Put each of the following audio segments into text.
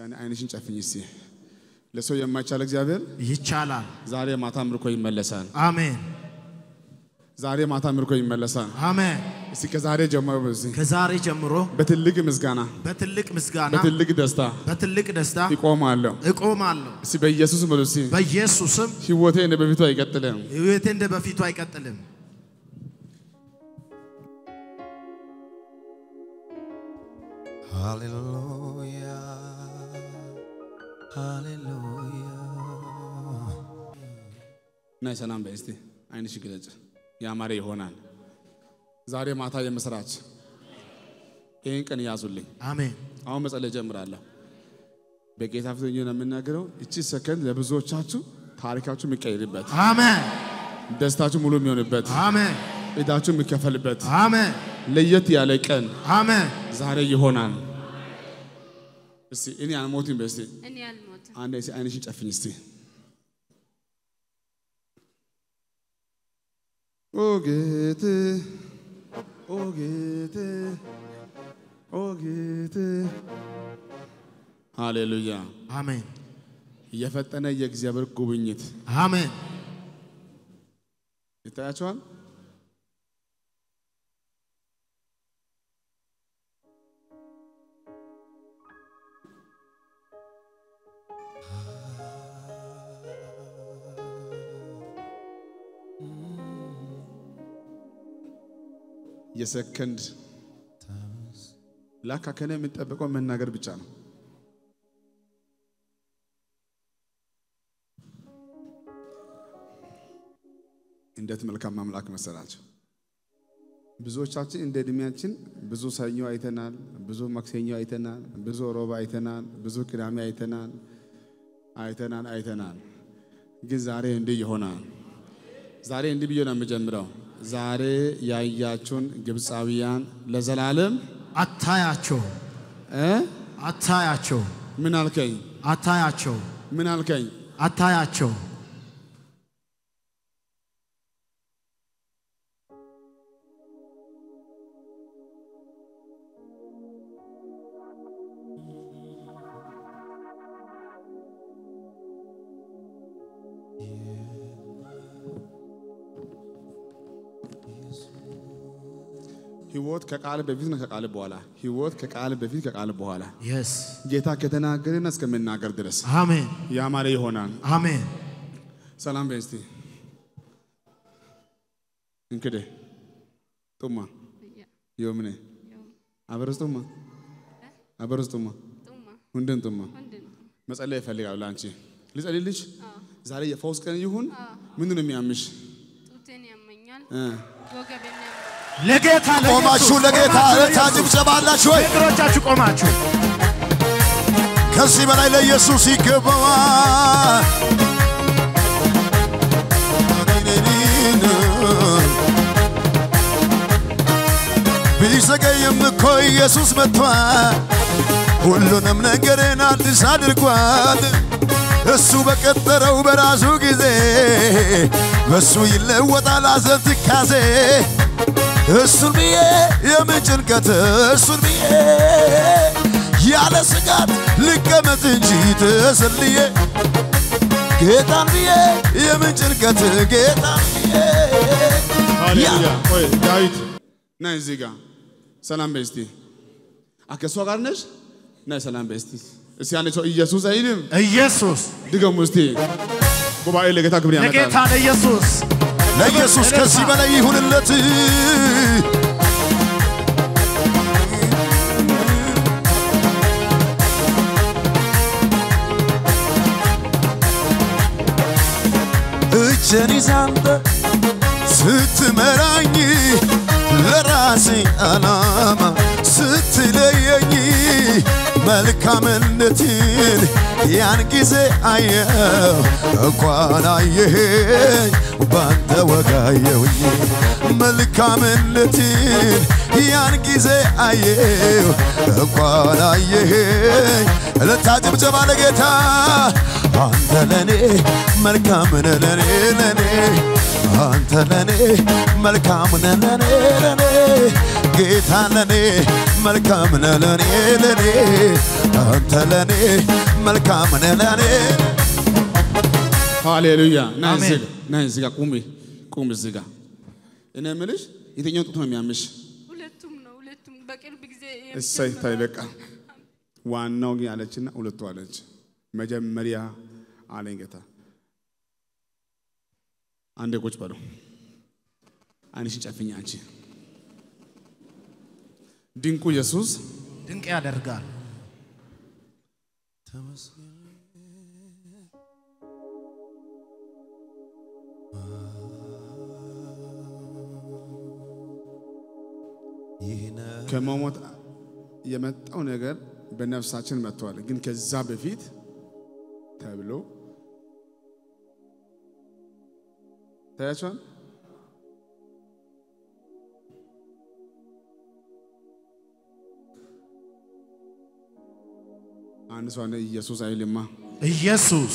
አንድ አይንሽን ጨፍኝ እስቲ። ለሰው የማይቻል እግዚአብሔር ይቻላል። ዛሬ ማታ ምርኮ ይመለሳል። አሜን ዛሬ ማታ ምርኮ ይመለሳል። አሜን። እስቲ ከዛሬ ጀምሮ በዚህ ከዛሬ ጀምሮ በትልቅ ምስጋና በትልቅ ምስጋና በትልቅ ደስታ በትልቅ ደስታ ይቆማለሁ። እቆማለሁ። እስቲ በኢየሱስ በሉ እስቲ በኢየሱስም ህይወቴ እንደ በፊቱ አይቀጥልም። ሕይወቴ እንደ በፊቱ አይቀጥልም። Hallelujah. Hallelujah. ናይ ሰላም በይ እስቲ አይንሽ ግለጭ። ያማረ ይሆናል። ዛሬ ማታ የምስራች ይህን ቀን ያዙልኝ። አሜን አሁን መጸለይ ጀምራለሁ። በጌታ ፊት ሆኜ ነው የምናገረው። እቺ ሰከንድ ለብዙዎቻችሁ ታሪካችሁ የሚቀይርበት፣ አሜን ደስታችሁ ሙሉ የሚሆንበት፣ አሜን ዕዳችሁ የሚከፈልበት አሜን ለየት ያለ ቀን አሜን። ዛሬ ይሆናል። እስቲ እኔ አልሞትም። በስቲ እኔ አልሞትም። አንድ እስቲ አይንሽን ጨፍኝ እስቲ። ኦ ጌቴ ኦ ጌቴ ኦ ጌቴ ሃሌሉያ። አሜን የፈጠነ የእግዚአብሔር ጉብኝት አሜን ይታያቸዋል። የሰከንድ ላካ ከኔ የምንጠብቀው መናገር ብቻ ነው። እንዴት መልካም አምላክ መሰላቸው። ብዙዎቻችን እንደ እድሜያችን ብዙ ሰኞ አይተናል፣ ብዙ ማክሰኞ አይተናል፣ ብዙ ሮብ አይተናል፣ ብዙ ቅዳሜ አይተናል አይተናል አይተናል። ግን ዛሬ እንዲህ ይሆናል። ዛሬ እንዲህ ብዬ ነው የምጀምረው። ዛሬ ያያችሁን ግብፃዊያን ለዘላለም አታያቸው እ አታያቸው ምን አልከኝ? አታያቸው ምን አልከኝ? አታያቸው ህይወት ከቃል በፊት ነው ከቃል በኋላ። ህይወት ከቃል በፊት ከቃል በኋላ። የስ ጌታ ከተናገረና እስከምናገር ድረስ አሜን ያማረ ይሆናል። አሜን ሰላም በይ እስቲ እንክዴ ጡማ ዮምኔ አበረስ ጡማ አበረስ ጡማ ጡማ ሁንድን ጡማ ምንድን ነው? መጸለይ ይፈልጋሉ። ለአንቺ ልጸልይልሽ? ዛሬ የፈውስ ቀን ይሁን። ምንድን ነው የሚያምሽ? ጡቴን ያመኛል፣ እ ወገቤን ያመኛል። ለጌታ ቆማችሁ ለጌታ እልልታ ጭብጨባ አላችሁ ወይ? እግሮቻችሁ ቆማችሁ ከዚህ በላይ ለኢየሱስ ይገባዋል። ቢዘገይም እኮ ኢየሱስ መጥቷል። ሁሉንም ነገርን አዲስ አድርጓል። እሱ በቀጠረው በራሱ ጊዜ በእሱ ይለወጣል ሐዘን ትካዜ። እሱን ብዬ የምን ጭንቀት እሱን ብዬ ያለ ስጋት ልቀመጥ እንጂ ተሰልዬ ጌታን ብዬ የምን ጭንቀት ጌታን ብዬ ሃሌሉያ። ቆይ ዳዊት ናይ እዚህ ጋር ሰላም በይ እስቲ። ከእሷ ጋር ነሽ? ናይ ሰላም በይ እስቲ። እስቲ አንድ ሰው ኢየሱስ አይልም? ኢየሱስ ድገሙ እስቲ። ጉባኤ ለጌታ ክብር ለጌታ ያመጣል። ለኢየሱስ ለኢየሱስ ከዚህ በላይ ይሁንለት። እጄን ይዘህ አንተ ስትመራኝ ለራሴ ዓላማ ስትለየኝ መልካምነትን ያን ጊዜ አየው እንኳን አየኸኝ ባንተ ወጋየውኝ መልካምነትን ያን ጊዜ አየው እንኳን አየኸኝ እልልታ ጭብጨባ ለጌታ አንተ ለኔ መልካም ነህ ለኔ ለኔ አንተ ለኔ መልካም ነህ ለኔ ለኔ ጌታ ለኔ መልካም ነህ ለኔ ለኔ አንተ ለኔ መልካም ነህ ለኔ ሃሌሉያ ና አሜን። እዚህ ጋ ና እዚህ ጋ ቁሚ ቁም እዚህ ጋ እኔ የምልሽ የትኛው ጡት ነው የሚያምሽ ሁለቱም ነው ሁለቱም በቅርብ ጊዜ እሰይ ታይ በቃ ዋናው ግን አለችና ሁለቱ አለች መጀመሪያ አለኝ ጌታ አንዴ ቁጭ በለው አይንሽን ጨፍኝ አንቺ ድንቁ ኢየሱስ ድንቅ ያደርጋል። ከመሞት የመጣው ነገር በነፍሳችን መጥቷል። ግን ከዛ በፊት ተብሎ ታያቸዋል። አንድ ሰው አለ ኢየሱስ አይልማ። ኢየሱስ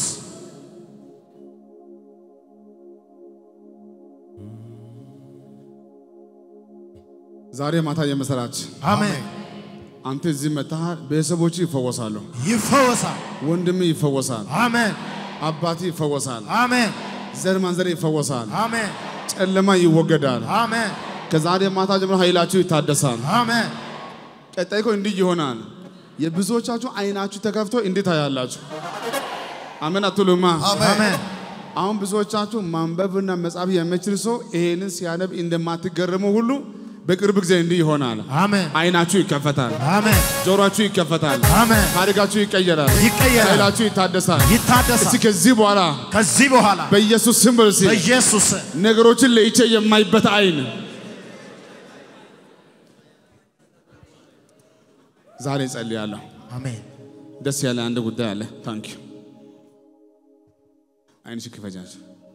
ዛሬ ማታ የመሰራች አሜን። አንተ እዚህ መጥተሃል። ቤተሰቦች ይፈወሳሉ። ይፈወሳል። ወንድም ይፈወሳል። አሜን አባት ይፈወሳል። አሜን ዘር ማንዘር ይፈወሳል። አሜን ጨለማ ይወገዳል። አሜን ከዛሬ ማታ ጀምሮ ኃይላችሁ ይታደሳል። አሜን ቀጣይ እኮ እንዲህ ይሆናል። የብዙዎቻችሁ አይናችሁ ተከፍቶ እንዴት ታያላችሁ? አሜን አትሉማ? አሜን አሁን ብዙዎቻችሁ ማንበብና መጻፍ የምችል ሰው ይሄንን ሲያነብ እንደማትገረሙ ሁሉ በቅርብ ጊዜ እንዲህ ይሆናል። አሜን አይናችሁ ይከፈታል፣ አሜን ጆሮአችሁ ይከፈታል፣ አሜን ታሪካችሁ ይቀየራል፣ ይቀየራል። ኃይላችሁ ይታደሳል። እስቲ ይታደሳል። ከዚህ በኋላ ከዚህ በኋላ በኢየሱስ ስም በሉ እስቲ በኢየሱስ ነገሮችን ለይቼ የማይበት አይን ዛሬ ጸልያለሁ። አሜን ደስ ያለ አንድ ጉዳይ አለ። ታንክ ዩ አይንሽ ክፈጃች።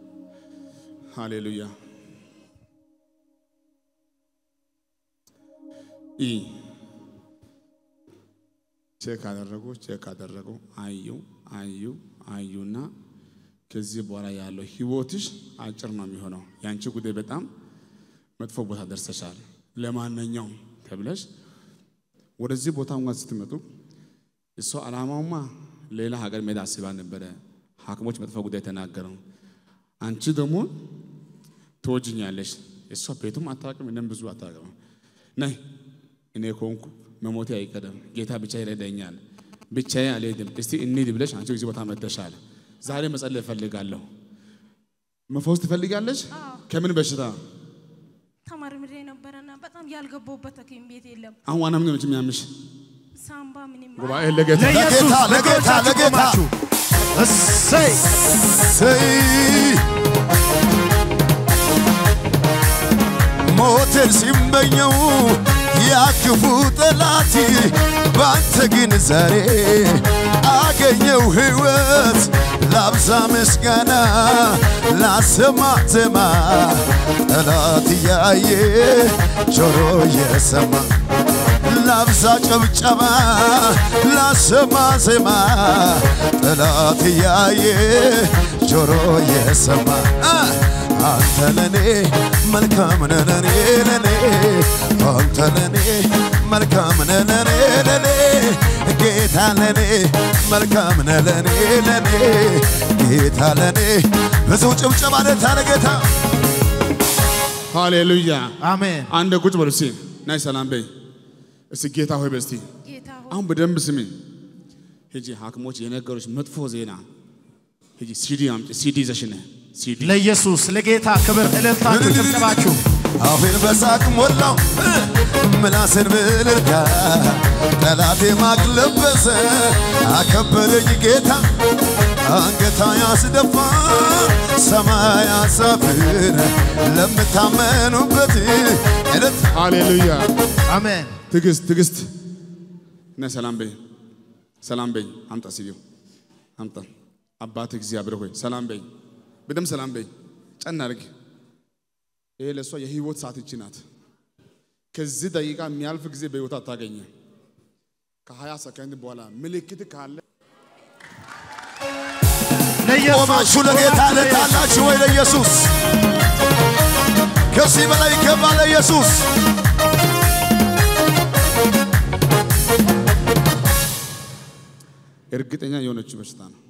ሃሌሉያ ኢ ቼክ አደረጉ፣ ቼክ አደረጉ፣ አዩ አዩ አዩና ከዚህ በኋላ ያለው ህይወትሽ አጭር ነው የሚሆነው። የአንቺ ጉዳይ በጣም መጥፎ ቦታ ደርሰሻል። ለማንኛውም ተብለሽ ወደዚህ ቦታ እንኳን ስትመጡ እሷ ዓላማውማ ሌላ ሀገር መሄድ አስባ ነበረ። ሐኪሞች መጥፎ ጉዳይ ተናገረው። አንቺ ደግሞ ትወጅኛለሽ። እሷ ቤቱም አታውቅም፣ እኔም ብዙ አታውቅም። ነይ እኔ ከሆንኩ መሞቴ አይቀርም፣ ጌታ ብቻ ይረዳኛል፣ ብቻዬ አልሄድም። እስቲ እንሂድ ብለሽ አንቺ እዚህ ቦታ መጥተሻል። ዛሬ መጸለይ እፈልጋለሁ። መፈወስ ትፈልጋለሽ? ከምን በሽታ? ተመርምሬ ነበረና በጣም ያልገባሁበት ሐኪም ቤት የለም። አሁን ዋና ምን ነው የሚያምሽ? ሳምባ ምንም ጉባኤ ለጌታ ለኢየሱስ ለጌታ፣ ለጌታ፣ በእጆቻችሁ ለጌታ። ቆማችሁ እሰይ ሰይ ሞትን ሲመኘው ያክፉ ጠላት ባንተ ግን ዛሬ አገኘው ሕይወት ላብዛ ምስጋና ላሰማ ዜማ ጠላት እያየ ጆሮ የሰማ ላብዛ ጨብጨባ ላሰማ ዜማ ጠላት እያየ ጆሮ የሰማ አ! አንተ ለኔ መልካም ነህ ለኔ ለኔ አንተ ለኔ መልካም ነህ ለኔ ለኔ ጌታ ለኔ መልካም ነህ ለኔ ለኔ ጌታ ለኔ ብዙ ጭብጨባ ለታ ለጌታ ሃሌሉያ። አሜን አንድ ቁጭ በሉ እስቲ ናይ ሰላም በይ እስቲ ጌታ ሆይ በስቲ ጌታ ሆይ አሁን በደንብ ስሚ። ሂጂ ሐኪሞች የነገሮች መጥፎ ዜና ሂጂ ሲዲ አምጪ። ሲዲ ይዘሽ ነይ ሲዲ ለኢየሱስ ለጌታ ክብር እልልታችሁ ጭብጨባችሁ አፌን በሳቅ ሞላው ምላስን ብልልታ ጠላቴ ማቅ ለበሰ አከበረኝ ጌታ አንገታ ያስደፋ ሰማይ ያሳፍር ለምታመኑበት እለት ሃሌሉያ። አሜን ትዕግስት ትዕግስት ነይ ሰላም በይ ሰላም በይ። አምጣ ሲዲው አምጣ። አባት እግዚአብሔር ሆይ ሰላም በይ፣ በደም ሰላም በይ። ጨና አድርግ። ይሄ ለእሷ የህይወት ሰዓት ይቺ ናት። ከዚህ ደቂቃ የሚያልፍ ጊዜ በህይወት አታገኘ። ከሀያ ሰከንድ በኋላ ምልክት ካለ ለኢየሱስ ቆማችሁ ለጌታ ለታላችሁ ወይ ለኢየሱስ ከዚህ በላይ ይገባ ለኢየሱስ እርግጠኛ የሆነች በሽታ ነው።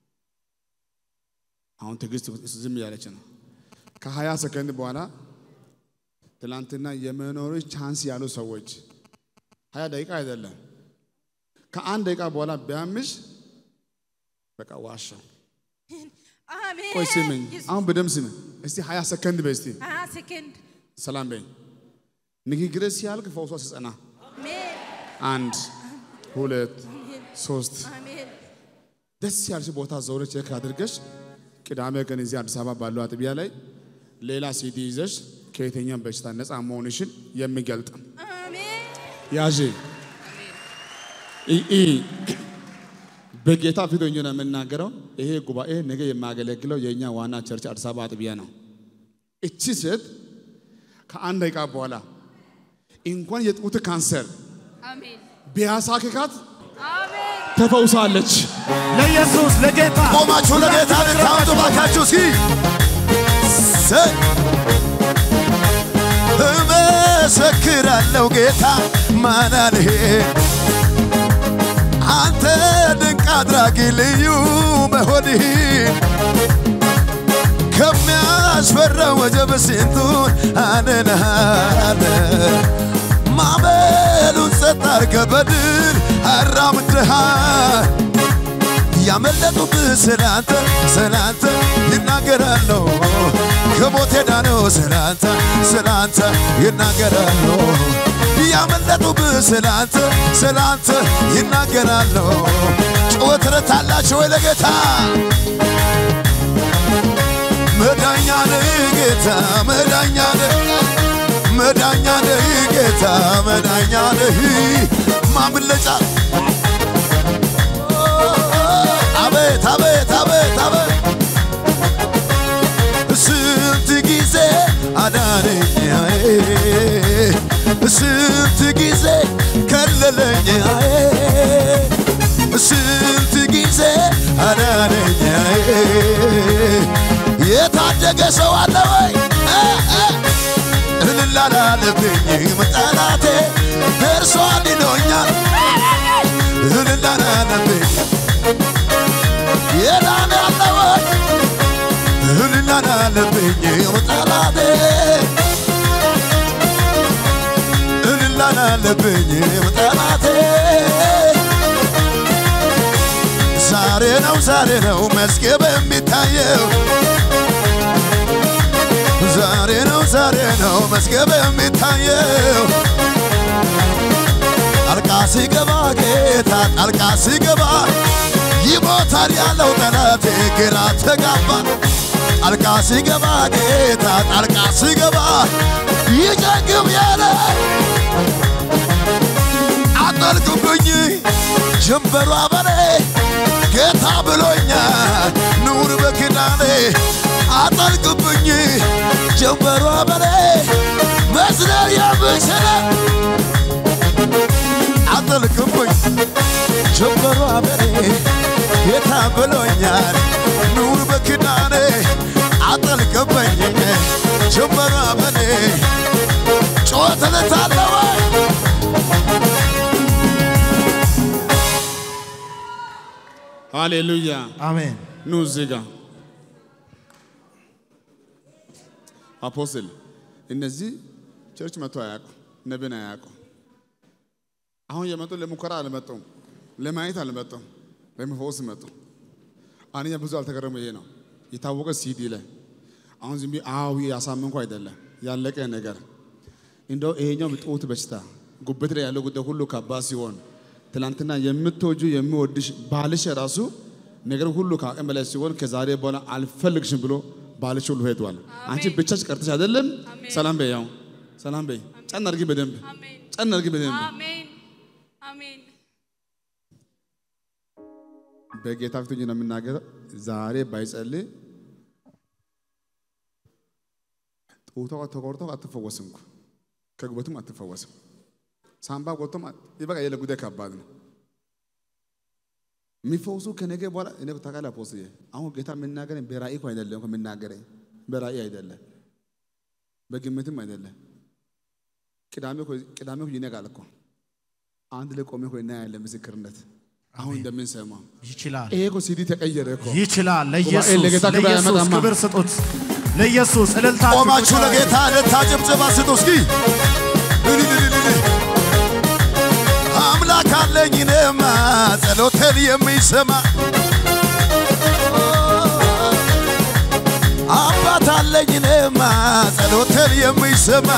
አሁን ትዕግስት ዝም እያለች ነው። ከሀያ ሰከንድ በኋላ ትላንትና የመኖሮች ቻንስ ያሉ ሰዎች ሀያ ደቂቃ አይደለም ከአንድ ደቂቃ በኋላ ቢያምሽ በቃ ዋሻው። አሜን። ቆይ ስምኝ፣ ኢየሱስ። አሁን በደምብ ስምኝ እስቲ ሀያ ሰከንድ በይ እስቲ ሀያ ሰከንድ ሰላም በይ። ንግግር ሲያልቅ ፈውሷ ሲጸና አሜን። አንድ ሁለት ሶስት አሜን። ደስ ያልሽ ቦታ ዞረ ቼክ አድርገሽ ቅዳሜ ቀን እዚህ አዲስ አበባ ባለው አጥቢያ ላይ ሌላ ሲዲ ይዘሽ ከየትኛውም በሽታ ነፃ መሆንሽን የሚገልጥ አሜን። ያዥ ኢ በጌታ ፊት ሆኜ ነው የምናገረው። ይሄ ጉባኤ ነገ የማገለግለው የእኛ ዋና ቸርች አዲስ አበባ አጥቢያ ነው። እቺ ሴት ከአንድ ደቂቃ በኋላ እንኳን የጡት ካንሰር አሜን ቢያሳክካት አሜን ተፈውሳለች። ለኢየሱስ ለጌታ ቆማችሁ ለጌታ ልታምጡ ባካችሁ እስኪ ሰ- እመሰክራለሁ ጌታ ማናልሄ አንተ ድንቅ አድራጊ ልዩ መሆንህ ከሚያስፈራው ወጀብ ስንቱን አድነሃል ማዕበሉን ጸጥ አድርገህ በድል አራምደሃል ያመለጡብህ ስላንተ ስላንተ ይናገራለሁ ከሞት ዳነው ስላንተ ስላንተ ይናገራለሁ ያመለጡብህ ስላንተ ስላንተ ይናገራለሁ ጩኸት ረታላችሁ ወይ ለጌታ መዳኛ ነህ ጌታ መዳኛ ነህ መዳኛ ነህ ጌታ መዳኛ ነህ ማምለጫ አቤት አቤት አቤት አቤት ስንት ጊዜ አዳነኝ አዬ፣ ስንት ጊዜ ከለለኝ አዬ፣ ስንት ጊዜ አዳነኝ አዬ። የታደገ ሰው አለ ወይ እ፣ እ፣ እልል አላለብኝም ጠላቴ እርሷ አድኖኛል እልል አላለብኝ የዳነ አለ ወይ እልል አላለብኝም ጠላቴ እልል አላለብኝም ጠላቴ ዛሬ ነው ዛሬ ነው መዝገብ የሚታየው ዛሬ ነው ዛሬ ነው መዝገብ የሚታየው ጣልቃ ሲገባ ጌታ ጣልቃ ሲገባ ይሞታል ያለው ጠላቴ ግራ ተጋባ ጣልቃ ሲገባ ጌታ ጣልቃ ሲገባ ይጨግብ ያለ አጠልቅብኝ ጀንበሯ በኔ ጌታ ብሎኛል ኑር በኪዳኔ አጠልቅብኝ ጀንበሯ በኔ መስለል የምችለ አጠልቅብኝ ጀንበሯ በኔ ጌታ ብሎኛል ኑር በኪዳኔ አጠልቅብኝ ጀንበሯ በኔ ጮት ልታለወ ሃሌሉያ አሜን። ኑ እዚህ ጋር አፖስትል እነዚህ ቸርች መጥቶ አያውቁ ነብን አያውቁ አሁን የመጡ ለሙከራ አልመጡም ለማየት አልመጡም ለመፈወስ መጡ አንኛ ብዙ አልተገረሙ ይሄ ነው የታወቀ ሲዲ ላይ አሁን ዝም ብዬ አዊ ያሳመንኩ አይደለም ያለቀ ነገር እንደው ይሄኛው ጡት በሽታ ጉበት ላይ ያለው ጉዳይ ሁሉ ከባድ ሲሆን ትናንትና የምትወጁ የሚወድሽ ባልሽ ራሱ ነገር ሁሉ ከአቅም በላይ ሲሆን ከዛሬ በኋላ አልፈልግሽም ብሎ ባልሽ ሁሉ ሄዷል። አንቺ ብቻሽ ቀርተሽ አይደለም። ሰላም በይ፣ ያው ሰላም በይ። ጨን አድርጊ በደንብ አሜን ጨን አድርጊ በደንብ። አሜን አሜን በጌታ ፊት ሆኜ ነው የምናገረው። ዛሬ ባይጸልይ ጡቷ ተቆርጦ አትፈወስም እኮ ከጉበቱም አትፈወስም። ሳምባ ጎቶም ይበቃ የለ ጉዳይ ከባድ ነው። የሚፈውሱ ከነገ በኋላ እኔ ታውቃለህ አፖስትዬ፣ አሁን ጌታ የምናገረኝ በራእይ እኮ አይደለም እኮ የምናገረኝ በራእይ አይደለም፣ በግምትም አይደለም። ቅዳሜ እኮ ቅዳሜ እኮ ይነጋል እኮ አንድ ላይ ቆሜ እኮ እናያለን ምስክርነት አሁን እንደምንሰማው ይችላል ይሄ እኮ ሲዲ ተቀየረ እኮ ይችላል። ጉባኤ ለኢየሱስ ለጌታ ክብር ለኢየሱስ አያመጣማ። ክብር ስጡት። ለኢየሱስ እልልታ ቆማችሁ ለጌታ እልልታ ጭብጨባ ስጡ እስኪ። እልልልልል። አምላክ አለኝ እኔማ ጸሎቴን የሚሰማ አባት አለኝ እኔማ ጸሎቴን የሚሰማ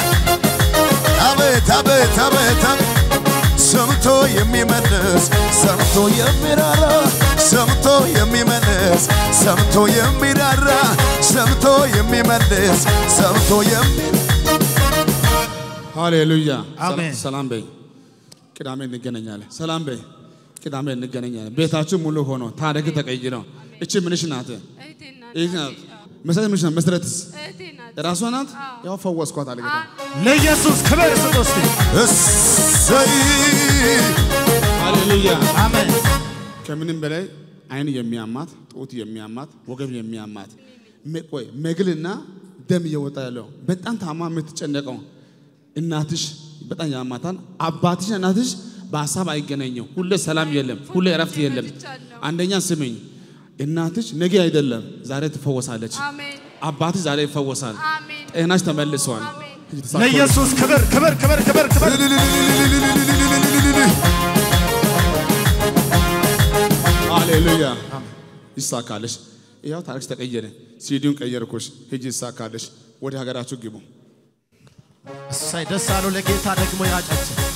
አቤት አቤት አቤት አቤት ሰምቶ የሚመልስ ሰምቶ የሚራራ ሰምቶ የሚመልስ ሰምቶ የሚራራ ሰምቶ የሚመልስ ሰምቶ የሚ ሃሌሉያ አሜን። ሰላም በይ። ቅዳሜ እንገናኛለን። ሰላም በይ። ቅዳሜ እንገናኛለን። ቤታችሁ ሙሉ ሆኖ ታሪክ ተቀይሮ እቺ ምንሽ ናት? እህቴ ናት። ይህ ናት። መሰረት ምንሽ ናት? መሰረትስ እህቴ ናት። ራሷ ናት። ያው ፈወስኳት አለ ጌታ። ለኢየሱስ ክብር ስጡ እስቲ። እሰይ ሃሌሉያ አሜን። ከምንም በላይ አይን የሚያማት ጡት የሚያማት ወገብ የሚያማት መ- ቆይ መግልና ደም እየወጣ ያለው በጣም ታማ የምትጨነቀው እናትሽ በጣም ያማታል። አባትሽ እናትሽ በሀሳብ አይገናኘው። ሁሌ ሰላም የለም፣ ሁሌ እረፍት የለም። አንደኛ ስምኝ፣ እናትሽ ነገ አይደለም ዛሬ ትፈወሳለች። አሜን አባትሽ ዛሬ ይፈወሳል። አሜን ጤናሽ ተመልሷል። አሜን ለኢየሱስ ክብር ክብር ክብር ክብር ክብር ሃሌሉያ ይሳካልሽ። ያው ታሪክሽ ተቀየረ። ሲዲውን ቀየርኩሽ። ሂጂ ይሳካልሽ። ወደ ሀገራችሁ ግቡ። እሳይ ደስ አለው ለጌታ ደግሞ ያጨብጭብ።